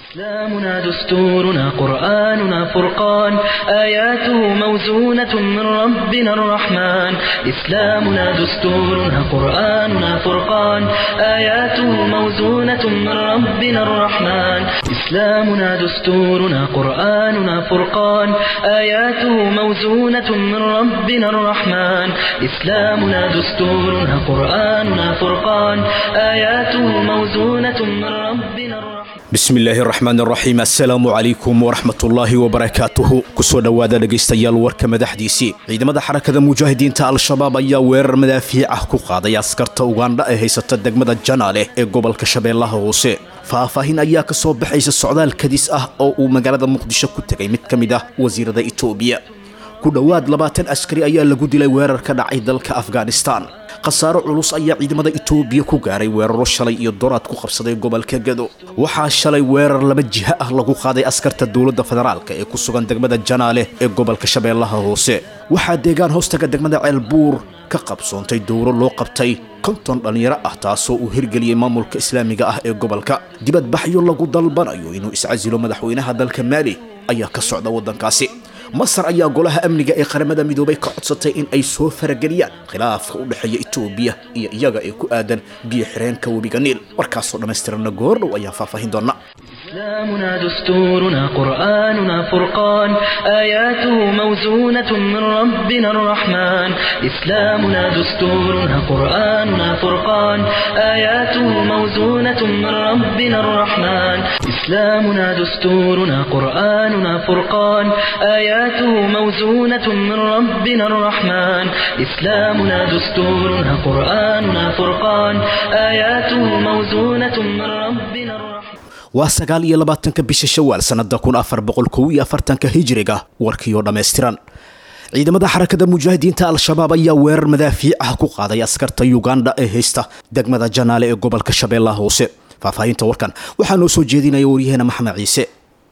إسلامنا دستورنا قرآننا فرقان آياته موزونة من ربنا الرحمن إسلامنا دستورنا قرآننا فرقان آياته موزونة من ربنا الرحمن إسلامنا دستورنا قرآننا فرقان آياته موزونة من ربنا الرحمن إسلامنا دستورنا قرآننا فرقان آياته موزونة من ربنا الرحمن bismi illaahi raxmaan raxiim assalaamu calaykum waraxmatullaahi wabarakaatuhu kusoo dhowaada dhegaystayaal warka madaxdiisii ciidamada xarakada mujaahidiinta al-shabaab ayaa weerar madaafiic ah ku qaaday askarta ugandha ee haysata degmada janaale ee gobolka shabeellaha hoose faahfaahin ayaa ka soo baxaysa socdaal kadis ah oo uu magaalada muqdisho ku tegay mid ka mid ah wasiirada itoobiya ku dhowaad labaatan askari ayaa lagu dilay weerar ka dhacay dalka afghanistan khasaaro culus ayaa ciidamada itoobiya ku gaaray weeraro shalay iyo doraad ku qabsaday gobolka gado waxaa shalay weerar laba jiha ah lagu qaaday askarta dowladda federaalka ee ku sugan degmada janaale ee gobolka shabeellaha hoose waxaa deegaan hoostaga degmada ceelbuur ka qabsoontay dowro loo qabtay konton dhallinyaro ah taasoo uu hirgeliyey maamulka islaamiga ah ee gobolka dibadbaxyo lagu dalbanayo inuu iscasilo madaxweynaha dalka maali ayaa ka socda waddankaasi masar ayaa golaha amniga ee qaramada midoobay ka codsatay in ay soo farageliyaan khilaafka u dhexeeya itoobiya iyo iyaga ee ku aadan biyo xireenka webiga niil warkaasoo dhammaystiranna goordhow ayaan faahfaahin doona إسلامنا دستورنا قرآننا فرقان آياته موزونة من ربنا الرحمن إسلامنا دستورنا قرآننا فرقان آياته موزونة من ربنا الرحمن إسلامنا دستورنا قرآننا فرقان آياته موزونة من ربنا الرحمن إسلامنا دستورنا قرآننا فرقان آياته موزونة من ربنا الرحمن waa sagaal iyo labaatanka bisha shawaal sannada kun afar boqol kow iyo afartanka hijiriga warkiioo dhammaystiran ciidamada xarakada mujaahidiinta al-shabaab ayaa weerar madaafiic ah ku qaaday askarta yugandha ee haysta degmada janaale ee gobolka shabeellaha hoose faahfaahinta warkan waxaa noo soo jeedinaya waryaheena maxamed ciise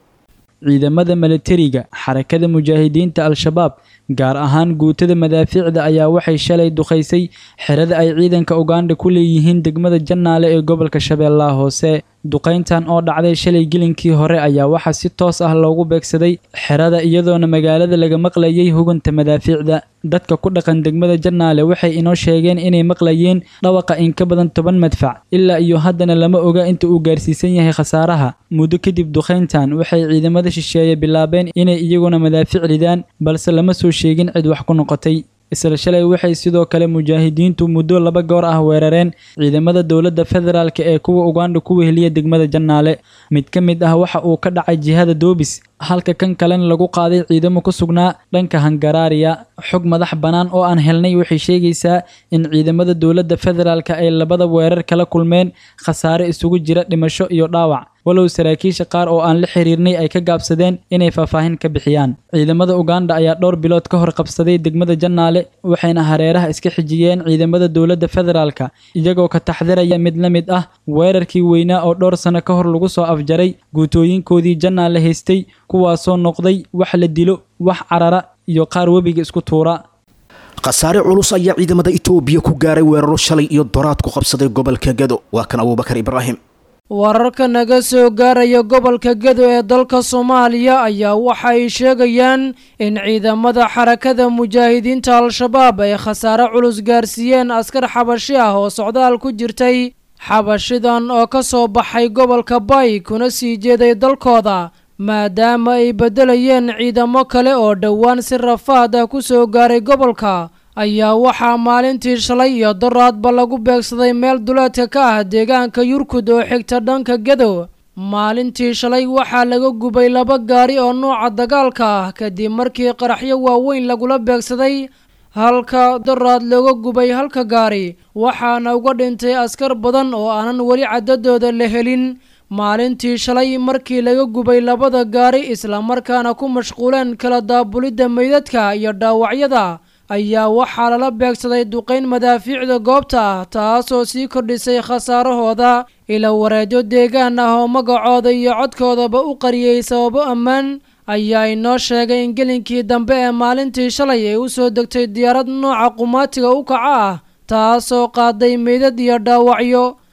ciidamada milatariga xarakada mujaahidiinta al-shabaab gaar ahaan guutada madaafiicda ayaa waxay shalay duqaysay xerada ay ciidanka ugandha ku leeyihiin degmada janaale ee gobolka shabeellaha hoose duqayntan oo dhacday shalay gelinkii hore ayaa waxaa si toos ah loogu beegsaday xerada iyadoona magaalada laga maqlayay huganta madaafiicda dadka ku dhaqan degmada janaale waxay inoo sheegeen inay maqlayeen dhawaqa in ka badan toban madfac ilaa iyo haddana lama oga inta uu gaarsiisan yahay khasaaraha muddo kadib duqayntan waxay ciidamada shisheeye bilaabeen inay iyaguna madaafiic ridaan balse lama soo sheegin cid wax ku noqotay isla shalay waxay sidoo kale mujaahidiintu muddo laba goor ah weerareen ciidamada dowladda federaalk ee kuwa ugandha ku weheliya degmada janaale mid ka mid ah waxa uu ka dhacay jihada doobis halka kan kalena lagu qaaday ciidamo ku sugnaa dhanka hangaraariya xog madax bannaan oo aan helnay waxay sheegaysaa in ciidamada dowladda federaalk ay labada weerar kala kulmeen khasaare isugu jira dhimasho iyo dhaawac walow saraakiisha qaar oo aan la xiriirnay ay ka gaabsadeen inay faahfaahin ka bixiyaan ciidamada ugandha ayaa dhowr bilood ka hor qabsaday degmada janaale waxayna hareeraha iska xijiyeen ciidamada dowladda federaalka iyagoo ka taxdiraya mid la mid ah weerarkii weynaa oo dhowr sano ka hor lagu soo afjaray guutooyinkoodii janaale haystay kuwaasoo noqday wax la dilo wax carara iyo qaar webiga isku tuura khasaare culus ayaa ciidamada itoobiya ku gaaray weeraro shalay iyo doraad ku qabsaday gobolka gado waa kan abuubakar ibraahim wararka naga soo gaaraya gobolka gado ee dalka soomaaliya ayaa waxa ay sheegayaan in ciidamada xarakada mujaahidiinta al-shabaab ay khasaare culus gaarsiiyeen askar xabashi ah oo socdaal ku jirtay xabashidan oo ka soo baxay gobolka bay kuna sii jeeday dalkooda maadaama ay beddelayeen ciidamo kale oo dhowaan si rafaad ah ku soo gaaray gobolka ayaa waxaa maalintii shalay iyo doraadba lagu beegsaday meel duleedka ka ah deegaanka yurkud oo xigta dhanka gadow maalintii shalay waxaa laga gubay laba gaari oo nooca dagaalka ah kadib markii qaraxyo waaweyn lagula beegsaday halka doraad looga gubay halka gaari waxaana uga dhintay askar badan oo aanan weli cadadooda la helin maalintii shalay markii laga gubay labada gaari islamarkaana ku mashquuleen kala daabulidda meydadka iyo dhaawacyada ayaa waxaa lala beegsaday duqayn madaafiicda goobta ah taasoo sii kordhisay khasaarahooda ila wareedyo deegaan ah oo magacooda iyo codkoodaba u qariyey sababo ammaan ayaa inoo sheegay in gelinkii dambe ee maalintii shalay ay u soo degtay diyaarad nooca qumaatiga u kaca ah taasoo qaaday meydad iyo dhaawacyo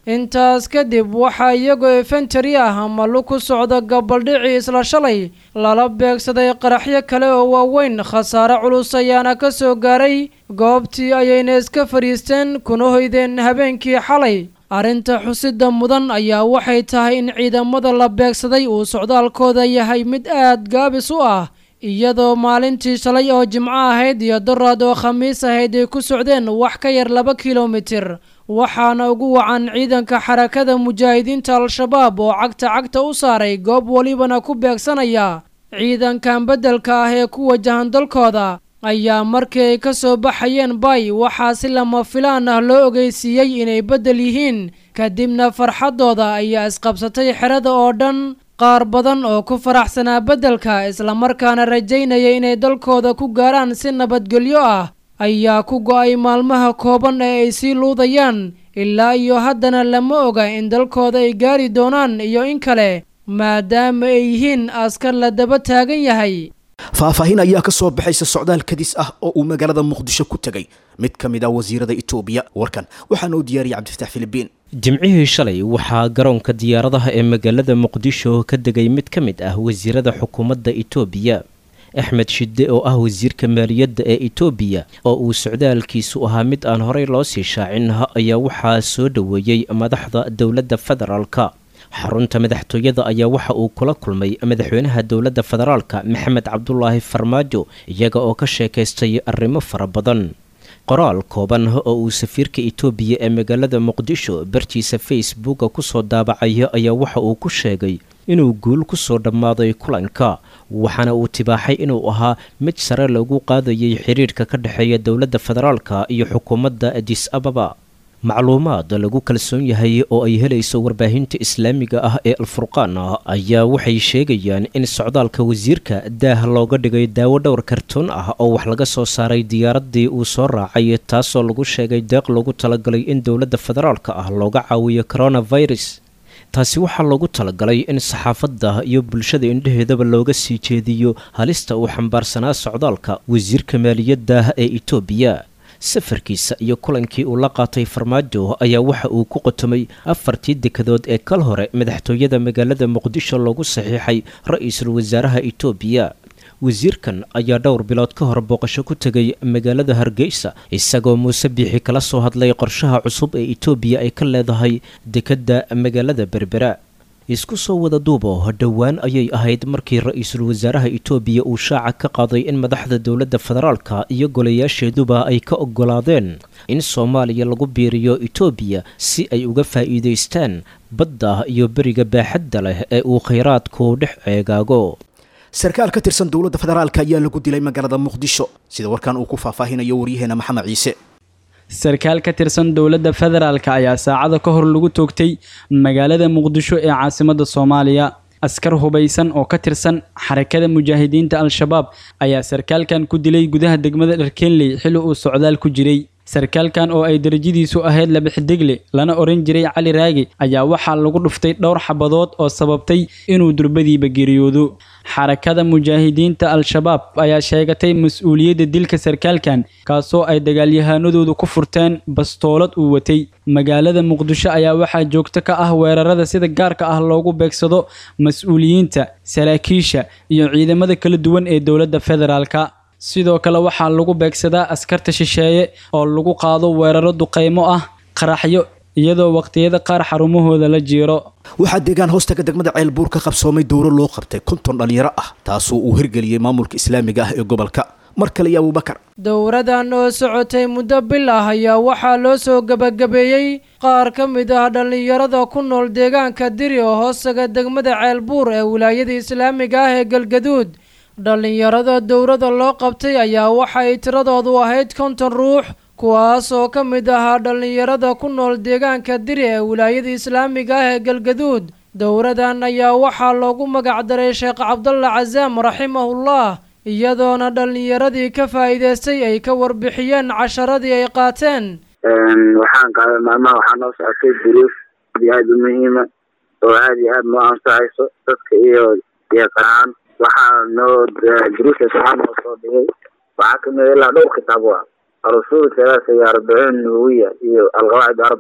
intaas kadib waxaa iyagoo efentari ah ama lu ku socda gabaldhicii isla shalay lala beegsaday qaraxyo kale oo waaweyn khasaare culus ayaana ka soo gaaray goobtii ayayna iska fadhiisteen kuna hoydeen habeenkii xalay arrinta xusida mudan ayaa waxay tahay in ciidamada la beegsaday uu socdaalkooda yahay mid aad gaabis u ah iyadoo maalintii shalay oo jimco ahayd iyo daraad oo khamiis ahayd ay ku socdeen wax ka yar laba kilomitir waxaana ugu wacan ciidanka xarakada mujaahidiinta al-shabaab oo cagta cagta u saaray goob welibana ku beegsanaya ciidankan beddelka ah ee ku wajahan dalkooda ayaa markii ay ka soo baxayeen bay waxaa si lama filaan ah loo ogeysiiyey inay beddel yihiin kadibna farxaddooda ayaa isqabsatay xerada oo dhan qaar badan oo ku faraxsanaa beddelka islamarkaana rajaynaya inay dalkooda ku gaaraan si nabadgelyo ah ayaa ku go-ay maalmaha kooban ee ay sii luudayaan ilaa iyo haddana lama oga in dalkooda ay gaari doonaan iyo in kale maadaama ay yihiin askar la daba taagan yahay faahfaahin ayaa ka soo baxaysa socdaal kadis ah oo uu magaalada muqdisho ku tegay mid ka mid ah wasiirada itoobiya warkan waxaana u diyaariyay cabdifatax filibiin jimcihii shalay waxaa garoonka diyaaradaha ee magaalada muqdisho ka degay mid ka mid ah wasiirada xukuumadda itoobiya axmed shide oo ah wasiirka maaliyadda ee itoobiya oo uu socdaalkiisu ahaa mid aan horey loo sii shaacin ayaa waxaa soo dhoweeyey madaxda dowladda federaalka xarunta madaxtooyada ayaa waxa uu kula kulmay madaxweynaha dowladda federaalka maxamed cabdulaahi farmaajo iyaga oo ka sheekaystay arrimo fara badan qoraal kooban oo uu safiirka itoobiya ee magaalada muqdisho bartiisa facebooka kusoo daabacaya ayaa waxa uu ku sheegay inuu guul kusoo dhammaaday kulanka waxaana uu tibaaxay inuu ahaa mid sare lagu qaadayay xiriirka ka dhexeeya dowladda federaalka iyo xukuumadda adis ababa macluumaad lagu kalsoon yahay oo ay helayso warbaahinta islaamiga ah ee alfurqaan ayaa waxay sheegayaan in socdaalka wasiirka daah looga dhigay daawo dhowr kartoon ah oo wax laga soo saaray diyaaradii uu soo raacay taasoo lagu sheegay deeq loogu talagalay in dowladda federaalka ah looga caawiyo coronavirus taasi waxaa loogu talagalay in saxaafadda iyo bulshada indhaheedaba looga sii jeediyo halista uu xambaarsanaa socdaalka wasiirka maaliyadda ee itoobiya safarkiisa iyo kulankii uu la qaatay farmaajo ayaa waxa uu ku qotomay afartii dekadood ee kal hore madaxtooyada magaalada muqdisho loogu saxiixay ra-iisul wasaaraha itoobiya wasiirkan ayaa dhowr bilood ka hor booqasho ku tegay magaalada hargeysa isagoo muuse biixi kala soo hadlay qorshaha cusub ee itoobiya ay ka leedahay dekedda magaalada berbera isku soo wada duubo dhowaan ayay ahayd markii ra-iisul wasaaraha itoobiya uu shaaca ka qaaday in madaxda dowladda federaalka iyo golayaasheeduba ay ka ogolaadeen in soomaaliya lagu biiriyo itoobiya si ay uga faa'iidaystaan badda iyo beriga baaxadda leh ee uu khayraadku dhex eegaago sarkaal ka tirsan dowladda federaalka ayaa lagu dilay magaalada muqdisho sida warkan uu ku faahfaahinayo waryaheena maxamed ciise sarkaal ka tirsan dowladda federaalka ayaa saacada ka hor lagu toogtay magaalada muqdisho ee caasimadda soomaaliya askar hubaysan oo ka tirsan xarakada mujaahidiinta al-shabaab ayaa sarkaalkan ku dilay gudaha degmada dharkenley xilli uu socdaal ku jiray sarkaalkan oo ay darajadiisu ahayd labixidegle lana oran jiray cali raagi ayaa waxaa lagu dhuftay dhowr xabadood oo sababtay inuu durbadiiba geeriyoodo xarakada mujaahidiinta al-shabaab ayaa sheegatay mas-uuliyadda dilka sarkaalkan kaasoo ay dagaalyahanadoodu ku furteen bastoolad uu watay magaalada muqdisho ayaa waxaa joogto ka ah weerarada sida gaarka ah loogu beegsado mas-uuliyiinta saraakiisha iyo ciidamada kala duwan ee dowladda federaalka sidoo kale waxaa lagu beegsadaa askarta shisheeye oo lagu qaado weeraro duqaymo ah qaraxyo iyadoo waqtiyada qaar xarumahooda la jiiro waxaa deegaan hoostaga degmada ceelbuur ka qabsoomay dowro loo qabtay konton dhallinyaro ah taasoo uu hirgeliyey maamulka islaamiga ah ee gobolka mar kale iyo abuubakar dowradan oo socotay muddo bil ah ayaa waxaa loo soo gebagabeeyey qaar ka mid ah dhallinyarada ku nool deegaanka diri oo hoostaga degmada ceelbuur ee wilaayada islaamiga ah ee galgaduud dhallinyarada dowrada loo qabtay ayaa waxay tiradoodu ahayd konton ruux kuwaas oo ka mid ahaa dhallinyarada ku nool deegaanka diri ee wilaayada islaamiga ah ee galgaduud dowradan ayaa waxaa loogu magacdaray sheekh cabdalla casaam raximahullah iyadoona dhallinyaradii ka faa'iidaystay ay ka warbixiyeen casharadii ay qaateen waxaan qaaday maalmaha waxaa noo socotay duruus aad aada u muhiima oo aada iyo aada noo anfacayso dadka iyo yaqaan waxaa noo duruusa waxaa noo soo dhigay waxaa kamid ilaa dhowr kitaab ah arusuul salaasa iyo arbaciin nawawiya iyo alqawaacid arbac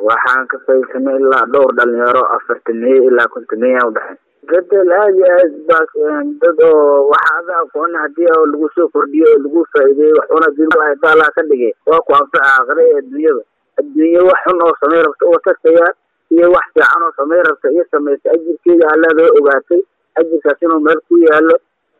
waxaan ka faaidsanay ilaa dhowr dhalinyaro afartameeye ilaa kontameeya udhexay bedel aada iyo aad baa dad oo waxa ada aqoon hadii oo lagu soo kordhiyo oo lagu faa'iideeyo waxuna dibaalaa ka dhigay waa ku anfaca aakhira ee adduunyada adduunye wax xun oo samay rabta uga tagtaya iyo wax fiican oo samay rabta iyo samaysa ajirkeeda allaada ogaatay ajirkaas inuu meel ku yaalo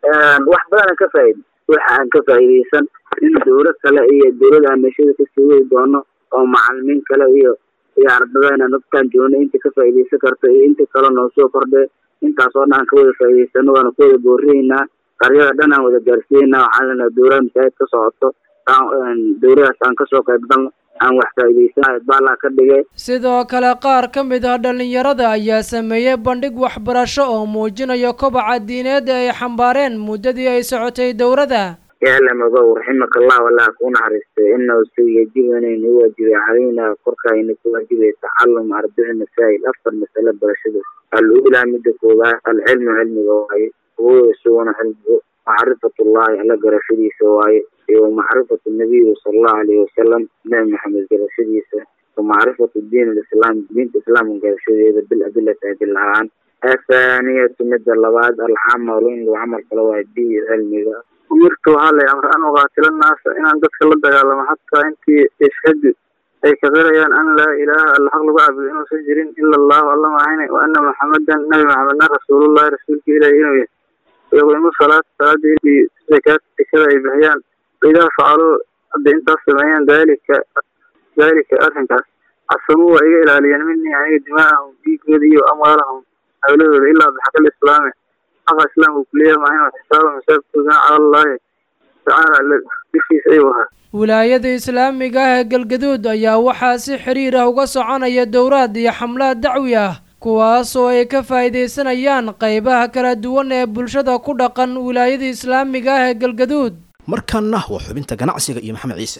wax badan aan ka faa'iday waxa aan ka faa'iidaysan in dawlad kale iyo dawlad aan meeshada kasii wadi doono oo macalimiin kale iyo iyo ardada inaan dadkaan joogno inta ka faa'iidaysan karto iyo inta kale noo soo kordhe intaas oo dhan aan ka wada faa'iidaysano waana ku wada boorinaynaa qaryada dhan aan wada gaarsiinaynaa waxaan leenahay dawlada masaajid ka socoto dawladaas aan kasoo qayb galno aan wax faa'iidaysanayo baalaa ka dhigay sidoo kale qaar ka mid ah dhallinyarada ayaa sameeyey bandhig waxbarasho oo muujinaya kobaca diineed ee ay xambaareen muddadii ay socotay dowladda yaalam ogow raximaka allah wallah ku naxariistay inahu si yajibu inaynu u waajibay calayna korkaayna ku waajibay tacalum arbici masaa'il afar masale barashada al-uulaa midda koowaad alcilmu cilmiga waaye huwa isaguna cilmigu macrifatullahi alla garashadiisa waaye iyo macrifatu nabiyi sala allahu alayhi wasalam nabi maxamed garashadiisa wa macrifatu diin alislaam diinta islaamka garashadeeda bil adilati adil ahaan athaaniyatu midda labaad alcamalu in lagu camal falo waaye bi cilmiga umirta waxaa lay amra an uqaatila naasa inaan dadka la dagaalamo xataa intii yashhadu ay ka qirayaan an laa ilaaha alla xaq lagu caabudo inuusan jirin ila allahu alla maahayne wa ana maxamedan nabi maxamedna rasuulullahi rasuulka ilahi inuu yahay yaqiimu salaata salaada iyo zakaata dekada ay bixiyaan idaa facaluu hadday intaas sameeyaan daalika daalika arrinkaas casamuu waa iga ilaaliyeen minii aniga dimaa'ahum dhiigooda iyo amwaalahum hawladooda ilaa bixaqil islaami xaqa islaamka kuliya maahin xisaaba masaabkoodana cala allahi tacaala dushiisa ayuu ahaa wilaayada islaamiga ah ee galgaduud ayaa waxaa si xiriir ah uga soconaya dowraad iyo xamlaad dacwi ah kuwaas oo ay ka faa'iidaysanayaan qaybaha kala duwan ee bulshada ku dhaqan wilaayada islaamiga ah ee galgaduud markaana waa xubinta ganacsiga iyo maxamed ciise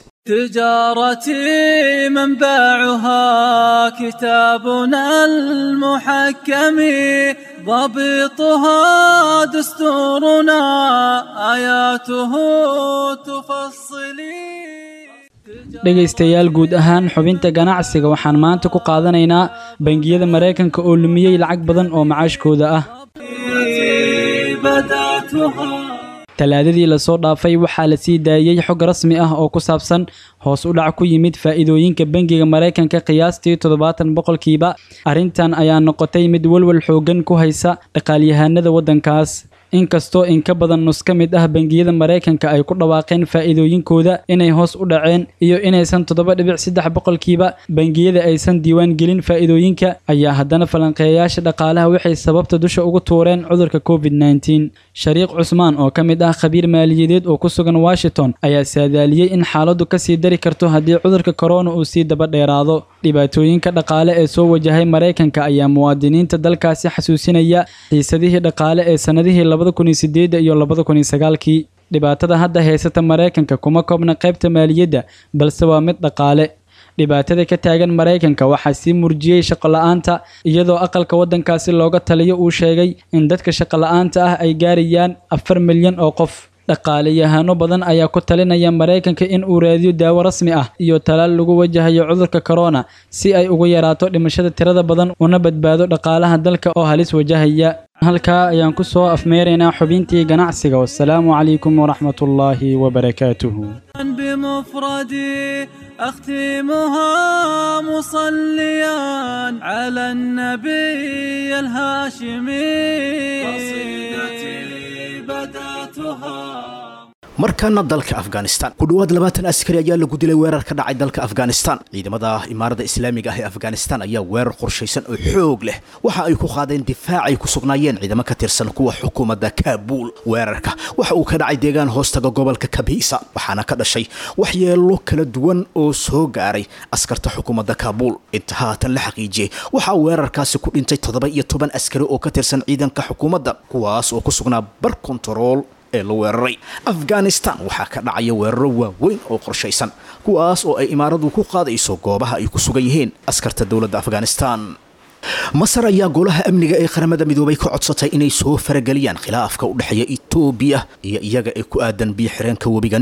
تجارتي منبعها كتابنا المحكم ضبطها دستورنا آياته تفصلي dhegaystayaal guud ahaan xubinta ganacsiga waxaan maanta ku qaadanaynaa bangiyada maraykanka oo lumiyey lacag badan oo macaashkooda ah talaadadii lasoo dhaafay waxaa la sii daayey xog rasmi ah oo ku saabsan hoos u dhac ku yimid faa'iidooyinka bangiga maraykanka qiyaastii toddobaatan boqolkiiba arrintan ayaa noqotay mid walwal xooggan ku haysa dhaqaalyahanada waddankaas inkastoo in ka badan nus ka mid ah bangiyada maraykanka ay ku dhawaaqeen faa'iidooyinkooda inay hoos u dhaceen iyo inaysan toddoba dhibic saddex boqolkiiba bangiyada aysan diiwaan gelin faa'iidooyinka ayaa haddana falanqeeyayaasha dhaqaalaha waxay sababta dusha ugu tuureen cudurka covid nneteen shariiq cusmaan oo ka mid ah khabiir maaliyadeed oo ku sugan washington ayaa saadaaliyey in xaaladdu kasii dari karto haddii cudurka korona uu sii daba dheeraado dhibaatooyinka dhaqaale ee soo wajahay maraykanka ayaa muwaadiniinta dalkaasi xasuusinaya xiisadihii dhaqaale ee sannadihii labada kun iyo sideedda iyo labada kun iyo sagaalkii dhibaatada hadda haysata maraykanka kuma koobna qaybta maaliyadda balse waa mid dhaqaale dhibaatada ka taagan maraykanka waxaa sii murjiyey shaqola'aanta iyadoo aqalka waddankaasi looga taliyo uu sheegay in dadka shaqola'aanta ah ay gaarayaan afar milyan oo qof dhaqaaleyahano badan ayaa ku talinaya maraykanka in uu raadiyo daawo rasmi ah iyo talaal lagu wajahayo cudurka korona si ay ugu yaraato dhimashada tirada badan una badbaado dhaqaalaha dalka oo halis wajahaya halkaa ayaan ku soo afmeeraynaa xubintii ganacsiga wasalaamu calaykum waraxmatullaahi wabarakaatuhu بمفردي أختمها مصليا على النبي الهاشمي قصيدتي بدأتها markaana dalka afghanistan ku dhowaad labaatan askari ayaa lagu dilay weerar ka dhacay dalka afghanistan ciidamada imaarada islaamiga ah ee afghanistan ayaa weerar qorshaysan oo xoog leh waxa ay ku qaadeen difaac ay ku sugnaayeen ciidamo ka tirsan kuwa xukuumadda kaabuul weerarka waxa uu ka dhacay deegaan hoostaga gobolka kabiisa waxaana ka dhashay waxyeelo kala duwan oo soo gaaray askarta xukuumadda kaabuul inta haatan la xaqiijiyey waxaa weerarkaasi ku dhintay toddoba iyo toban askari oo ka tirsan ciidanka xukuumadda kuwaas oo ku sugnaa bar kontarool ee la weeraray afghanistan waxaa ka dhacaya weeraro waaweyn oo qorshaysan kuwaas oo ay imaaradu ku qaadayso goobaha ay ku sugan yihiin askarta dowladda afghanistan masar ayaa golaha amniga ee qaramada midoobay ka codsatay inay soo farageliyaan khilaafka u dhexeeya etoobiya iyo iyaga ee ku aadan biyo xireenka webiga niil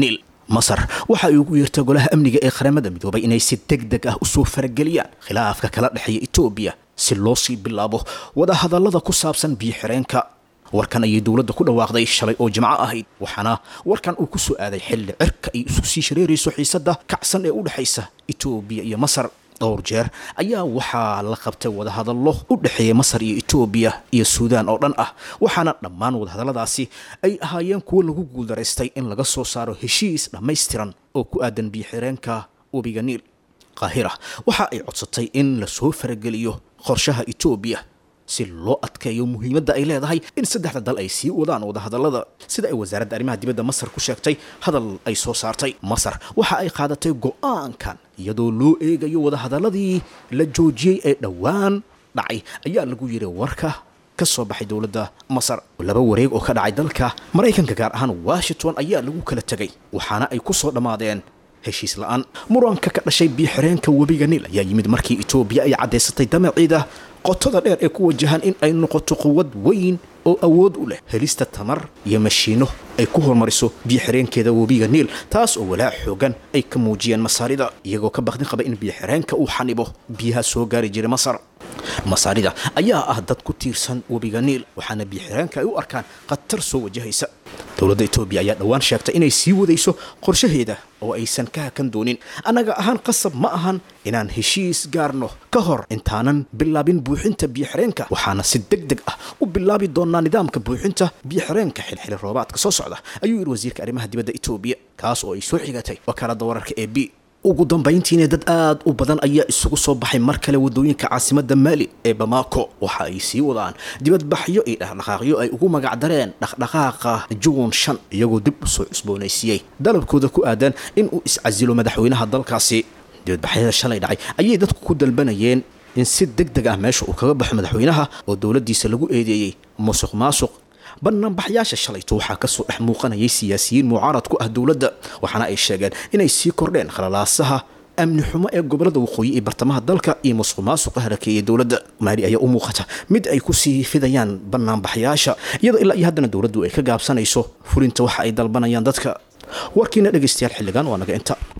masar waxa ay ugu yeertay golaha amniga ee qaramada midoobay inay si deg deg ah usoo farageliyaan khilaafka kala dhexeeya etoobiya si loo sii bilaabo wadahadallada ku saabsan biyo-xireenka warkan ayay dowladda ku dhawaaqday shalay oo jimco ahayd waxaana warkan uu ku soo aaday xilli cirka ay isku sii shareerayso xiisadda kacsan ee u dhexaysa etoobiya iyo masar dhowr jeer ayaa waxaa la qabtay wadahadallo u dhexeeya masar iyo etoobiya iyo suudaan oo dhan ah waxaana dhammaan wadahadalladaasi ay ahaayeen kuwo lagu guuldaraystay in laga soo saaro heshiis dhammaystiran oo ku aadan biyo-xireenka webiga niil qaahira waxa ay codsatay in lasoo farageliyo qorshaha etoobiya si loo adkeeyo muhiimadda ay leedahay in saddexda dal ay sii wadaan wadahadallada sida ay wasaaradda arrimaha dibadda masar ku sheegtay hadal ay soo saartay masar waxa ay qaadatay go-aankan iyadoo loo eegayo wadahadalladii la joojiyey ee dhowaan dhacay ayaa lagu yidhi warka ka soo baxay dowladda masar laba wareeg oo ka dhacay dalka maraykanka gaar ahaan washington ayaa lagu kala tegay waxaana ay ku soo dhammaadeen heshiis la-aan muranka ka dhashay biyo-xireenka webiga niil ayaa yimid markii etoobiya ay caddaysatay damaciida qotada dheer ee ku wajahan in ay noqoto quwad weyn oo awood u leh helista tamar iyo mashiino ay ku horumariso biyo-xireenkeeda webiga niil taas oo walaac xoogan ay ka muujiyeen masaarida iyagoo ka bakdin qaba in biyo-xireenka uu xanibo biyaha soo gaari jiray masar masaarida ayaa ah dad ku tiirsan webiga niil waxaana biyo-xireenka ay u arkaan khatar soo wajahaysa dowladda etoobiya ayaa dhowaan sheegtay inay sii wadayso qorshaheeda oo aysan ka hakan doonin annaga ahaan qasab ma ahan inaan heshiis gaarno ka hor intaanan bilaabin buuxinta biyo-xireenka waxaana si deg deg ah u bilaabi doonaa nidaamka buuxinta biyo-xireenka xilxili roobaadka soo socda ayuu yidhi wasiirka arrimaha dibadda etoobiya kaas oo ay soo xigatay wakaaladda wararka ee b ugu dambayntiina dad aad u badan ayaa isugu soo baxay mar kale wadooyinka caasimadda maali ee bamako waxa ay sii wadaan dibadbaxyo iyo dhaqdhaqaaqyo ay ugu magacdareen dhaqdhaqaaqa juun shan iyagoo dib u soo cusboonaysiiyey dalabkooda ku aadan in uu iscasilo madaxweynaha dalkaasi dibadbaxyada shalay dhacay ayay dadku ku dalbanayeen in si deg deg ah meesha uu kaga baxo madaxweynaha oo dowladdiisa lagu eedeeyey musuq maasuq banaanbaxyaasha shalayto waxaa kasoo dhex muuqanayay siyaasiyiin mucaarad ku ah dowladda waxaana ay sheegeen inay sii kordheen khalalaasaha amni xumo ee gobolada waqooyi ee bartamaha dalka iyo musuq maasuqa harakeeyay dowladda maali ayaa u muuqata mid ay kusii fidayaan banaanbaxyaasha iyadoo ilaa iyo haddana dowladdu ay ka gaabsanayso fulinta waxa ay dalbanayaan dadka warkiina dhegaystayaal xilligan waa naga inta